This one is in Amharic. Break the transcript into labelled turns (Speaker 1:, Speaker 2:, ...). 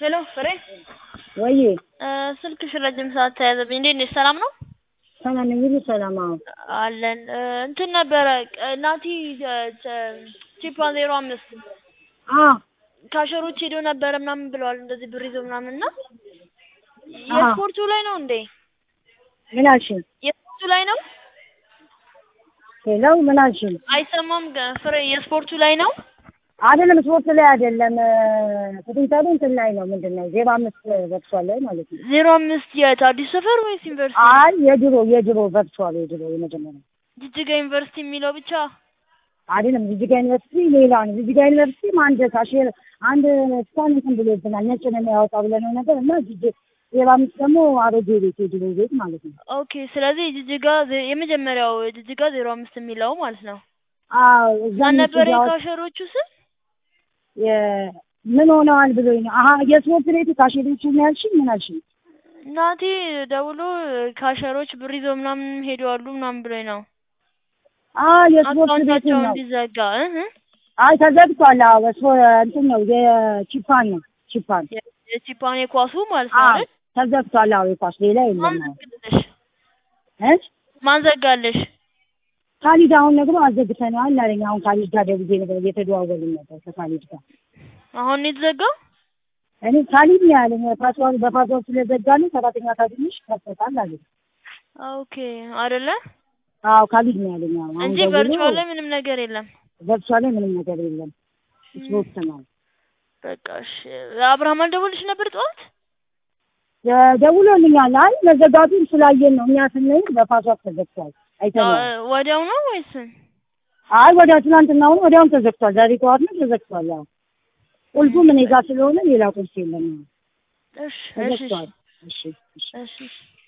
Speaker 1: ሄሎ ፍሬ
Speaker 2: ወይ
Speaker 1: ስልክሽ ረጅም ሰዓት ተያዘብኝ። እንዴት ነሽ? ሰላም ነው
Speaker 2: ሰላም ነኝ። ሁሉ ሰላም? አዎ
Speaker 1: አለን። እንትን ነበረ ናቲ ቺፓን ዜሮ አምስት
Speaker 2: አዎ
Speaker 1: ካሸሮች ሄዶ ነበረ ምናምን ብለዋል። እንደዚህ ብር ይዞ ምናምን እና
Speaker 2: አዎ።
Speaker 1: የስፖርቱ ላይ ነው እንዴ?
Speaker 2: ምን አልሽኝ?
Speaker 1: የስፖርቱ ላይ ነው
Speaker 2: ሄሎ ምን አልሽኝ?
Speaker 1: አይሰማም። ገ- ፍሬ የስፖርቱ ላይ ነው።
Speaker 2: አይደለም ስፖርት ላይ አይደለም ፖቴንሻሉ እንትን ላይ ነው። ምንድን ነው ዜሮ አምስት ቨርቹዋል ላይ ማለት ነው።
Speaker 1: ዜሮ አምስት የት አዲስ ሰፈር ወይስ ዩኒቨርሲቲ?
Speaker 2: አይ የድሮ የድሮ ቨርቹዋል የድሮ የመጀመሪያ
Speaker 1: ጅጅጋ ዩኒቨርሲቲ የሚለው ብቻ
Speaker 2: አይደለም። ጅጅጋ ዩኒቨርሲቲ ሌላ ነው። ጅጅጋ ዩኒቨርሲቲ አንድ ካሼር አንድ ስታን እንትን ብሎብናል። ነጭ ነው የሚያወጣ ብለነው ነበር እና ጅጅ ዜሮ አምስት ደግሞ አሮጌ ቤት የድሮ ቤት ማለት ነው።
Speaker 1: ኦኬ። ስለዚህ ጅጅጋ ዜ- የመጀመሪያው ጅጅጋ ዜሮ አምስት የሚለው ማለት ነው።
Speaker 2: አዎ እዛ
Speaker 1: ማን
Speaker 2: እነሱ
Speaker 1: ነበር
Speaker 2: እያወጡ-
Speaker 1: የካሸሮቹ ስም?
Speaker 2: የ- ምን ሆነዋል ብሎኝ ነው። አሀ የስፖርት ቤቱ ካሼሮቹ ነው ያልሽኝ? ምን አልሽኝ?
Speaker 1: ናቲ ደውሎ ካሸሮች ብር ይዘው ምናምን ሄደዋሉ ምናምን ብሎኝ ነው
Speaker 2: አዎ የስፖርት ቤቱ
Speaker 1: አካውንታቸው
Speaker 2: ነው።
Speaker 1: እንዲዘጋ እህ
Speaker 2: አይ ተዘግቷል። አዎ በስፖ- እንትን ነው የቺፓን ነው ቺፓን
Speaker 1: የ- የቺፓን የኳሱ ማለት ነው
Speaker 2: አዎ
Speaker 1: አይደል?
Speaker 2: ተዘግቷል። አዎ የኳስ ሌላ
Speaker 1: ማን
Speaker 2: የለም። አዎ
Speaker 1: ዘጋለሽ?
Speaker 2: እ
Speaker 1: ማን ዘጋለሽ?
Speaker 2: ካሊድ አሁን ነግሮ አዘግተነዋል አለኝ። አሁን ካሊድ ጋር ደውዬ ነበር እየተደዋወልን ነበር ከካሊድ ጋር።
Speaker 1: አሁን ነው የተዘጋው?
Speaker 2: እኔ ካሊድ ነው ያለኝ ፓስዋርድ በፓስዋርድ ስለዘጋልን ሰራተኛ ካገኘሽ ከፈታል አለኝ።
Speaker 1: ኦኬ አይደለ
Speaker 2: አዎ ካሊድ ነው ያለኝ። አዎ አሁን
Speaker 1: እንጂ
Speaker 2: ደውሎ
Speaker 1: ቨርቹዋል ላይ ምንም ነገር የለም።
Speaker 2: ቨርቹዋል ላይ ምንም ነገር የለም። ስፖርት ነው
Speaker 1: በቃ እሺ። አብርሃም አልደወልሽ ነበር ጠዋት?
Speaker 2: ደውሎልኛል። አይ መዘጋቱን ስላየን ነው እኛ ስንል በፓስዋርድ ተዘግቷል አይተነዋል።
Speaker 1: አ- ወዲያው ነው ወይስ?
Speaker 2: አይ ወዲያ ትናንትናውን ወዲያውን ተዘግቷል። ዛሬ ጠዋት ነው ተዘግቷል። አዎ ቁልፉም እኔ ጋር ስለሆነ ሌላ ቁልፍ የለም።
Speaker 1: እሺ እሺ
Speaker 2: ተዘግቷል። እሺ እሺ
Speaker 1: እሺ እሺ